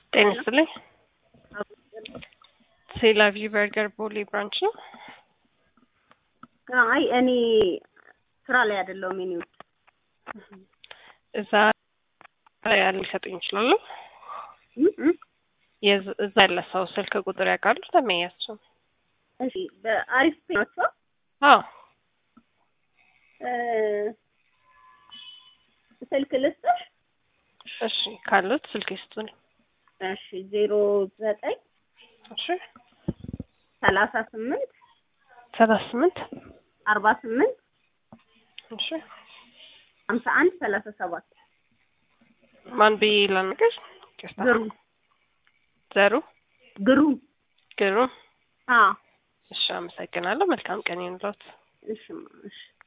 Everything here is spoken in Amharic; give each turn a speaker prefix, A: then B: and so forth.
A: ጤና ይስጥልኝ። ሴላቪ በርገር ቦሌ ብራንች ነው።
B: አይ እኔ ስራ ላይ አይደለሁም። የኔ ውድ
A: እዛ ላይ ያለ ሊሰጡኝ ይችላሉ። የዝ- እዛ ያለ ሰው ስልክ ቁጥር ያውቃሉ? ተመያቸው።
B: እሺ በአሪፍ ናቸው።
A: አዎ
B: ስልክ ልስጥሽ?
A: እሺ፣ ካሉት ስልክ ይስጡኝ።
B: እሺ ዜሮ ዘጠኝ
A: እሺ፣
B: ሰላሳ ስምንት
A: ሰላሳ ስምንት
B: አርባ ስምንት
A: እሺ፣
B: ሀምሳ አንድ ሰላሳ ሰባት
A: ማን ብዬ ላናገር? ይቅርታ።
B: ግሩ
A: ዘሩ
B: ግሩ
A: ግሩ።
B: አ
A: እሺ፣ አመሰግናለሁ። መልካም ቀን ይሁንልዎት።
B: እሺ እሺ